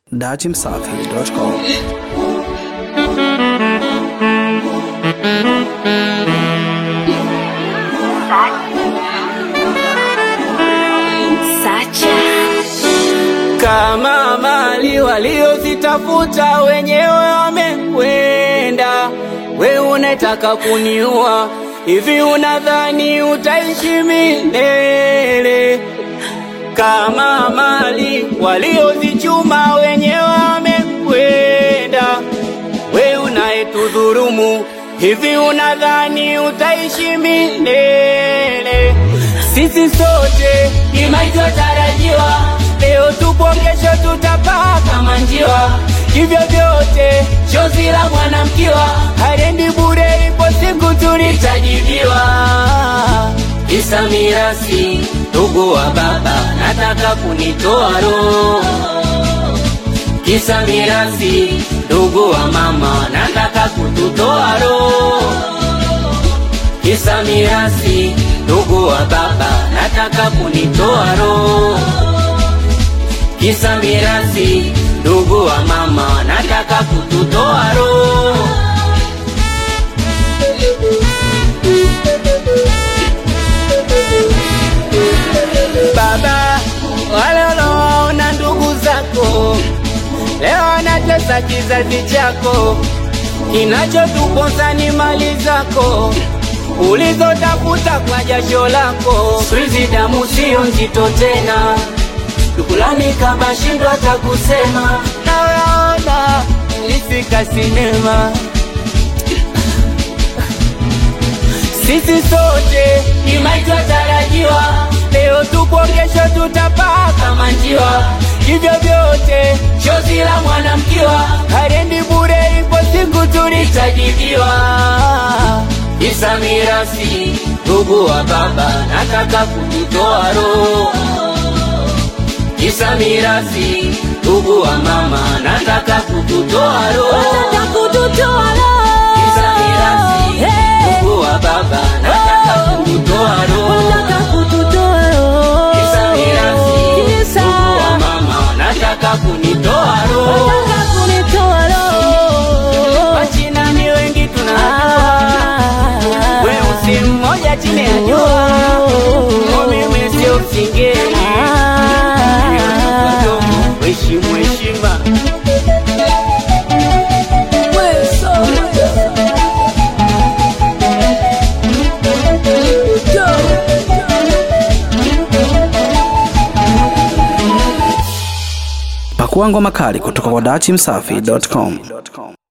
datimsafi.com. kama mali waliozitafuta wenyewe wamekwenda, we unataka kuniua hivi? Unadhani utaishi milele? Kama mali waliozichuma wenyewe wamekwenda, we unayetudhurumu hivi? Unadhani utaishi milele? Sisi sote ni maisha tarajiwa, leo tupo, kesho tutapaa kama njiwa. Hivyo vyote chozi la mwanamkiwa harendi bure, ipo siku tulitajibiwa. Isa mirasi, ndugu wa baba, nataka kunitoa roho. Kisa mirasi, ndugu wa mama, nataka kututoa roho. Kisa mirasi, ndugu wa baba, nataka kunitoa roho. Kisa mirasi, ndugu wa mama, nataka kututoa roho. Baba, wale unaowaona ndugu zako leo wanatesa kizazi chako, kinachotuponza ni mali zako ulizotafuta kwa jasho lako. Siku damu sio nzito tena, dukulani kama shindwa hata kusema. Naona nilifika sinema, sisi sote ni maisha tarajiwa, leo tupo, kesho tutapaa kama njiwa. Hivyo vyote chozi la mwanamkiwa harendi bure, ipo siku tulitajibiwa. Isa mirasi, ndugu wa baba, nataka kututoa roho. Isa mirasi, ndugu wa mama, nataka kututoa roho. Isa mirasi, ndugu wa baba, nataka kututoa roho. Isa mirasi, ndugu wa mama, nataka kunitoa roho. Wachina ni wengi tunajua, weusi mmoja chini ya jua, mimi sio msingeni, heshimu heshima. Pakua ngoma kali kutoka kwa datimsafi.com.